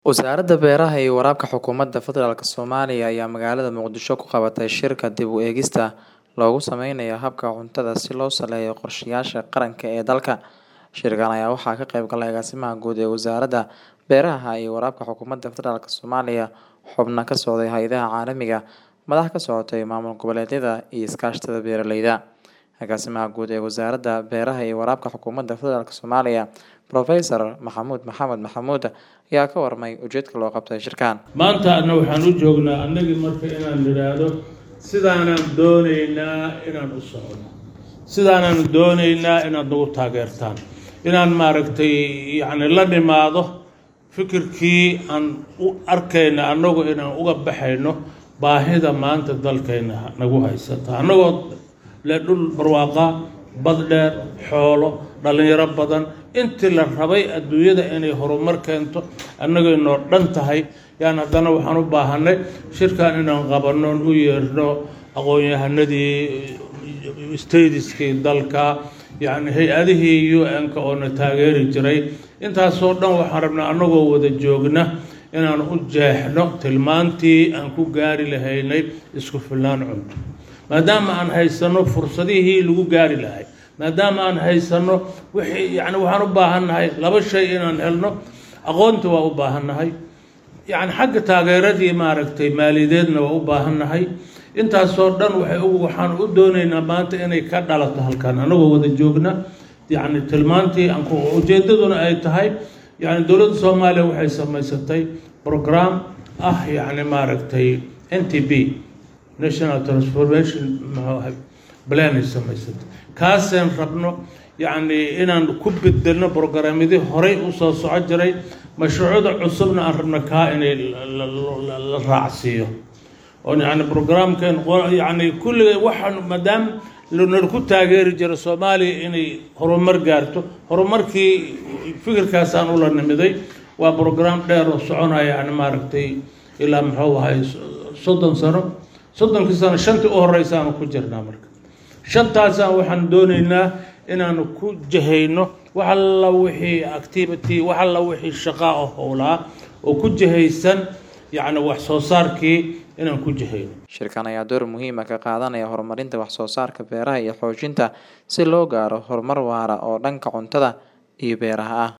Wasaaradda Beeraha iyo Waraabka Xukuumadda Federaalk Soomaaliya ayaa magaalada Muqdisho ku qabatay shirka dib u eegista loogu sameynayo habka cuntada si loo saleeyo qorshayaasha qaranka ee dalka. Shirkan ayaa waxaa ka qayb galay Agaasimaha Guud ee Wasaaradda Beeraha iyo Waraabka Xukuumadda Federaalk Soomaaliya, xubno ka socday hay'adaha caalamiga, madax ka socotay maamul goboleedyada iyo iskaashatada beeraleyda. Agaasimaha Guud ee Wasaaradda Beeraha iyo Waraabka Xukuumadda Federaalk Soomaaliya, Professor Maxamuud Maxamed Maxamuud ayaa ka warmay ujeedka loo qabtay shirkan. maanta adna waxaan u joognaa annagii marka inaan nidhaahdo sidaanaan doonaynaa inaan u socono sidaanaan doonaynaa inaad nagu taageertaan inaan maaragtay yacni la nimaado fikirkii aan u arkayna annagu inaan uga baxayno baahida maanta dalkayna nagu haysata annagoo le dhul barwaaqa bad dheer xoolo dhallinyaro badan intii la rabay adduunyada inay horumar keento annagay noo dhan tahay yaan haddana waxaan u baahanay shirkan inaan qabanno u yeerno aqoon-yahanadii stadiskii dalka yacni hay-adihii u n-ka oo na taageeri jiray intaasoo dhan waxaan rabnaa annagoo wada joogna inaan u jeexno tilmaantii aan ku gaari lahaynay isku filnaan cunto maadaama aan haysanno fursadihii lagu gaari lahay maadaama aan haysanno wixii yacni waxaan u baahannahay laba shay inaan helno aqoonta waa u baahannahay yacni xagga taageeradii maaragtay maaliyadeedna waa u baahannahay intaasoo dhan waxay u waxaan u doonaynaa maanta inay ka dhalato halkan annagoo wada joogna yacni tilmaantii aan ku ujeeddaduna ay tahay yacni dowladda soomaaliya waxay samaysatay program ah yacni maaragtay n t b national transformation muxuu ahay planay samaysatay kaaseen rabno yacni inaan ku bedelno programyadii horey usoo soco jiray mashruucyada cusubna aan rabno kaa inay la raacsiiyo oo yacni programkeen yacni kulligay waxaan maadaama nala ku taageeri jira soomaaliya inay horumar gaarto horumarkii fikirkaasaan ula nimiday waa program dheer oo soconaya yani maaragtay ilaa muxuu ahay soddon sano soddonkii sano shantii u horeysaanu ku jirnaa marka shantaasaan waxaan doonaynaa inaanu ku jahayno wax alla wixii activity wax alla wixii shaqaa oo howlaa oo ku jahaysan yacni wax soo saarkii inaan ku jahayno Shirkan ayaa door muhiim ah ka qaadanaya horumarinta wax soo saarka beeraha iyo xoojinta si loo gaaro horumar waara oo dhanka cuntada iyo beeraha ah.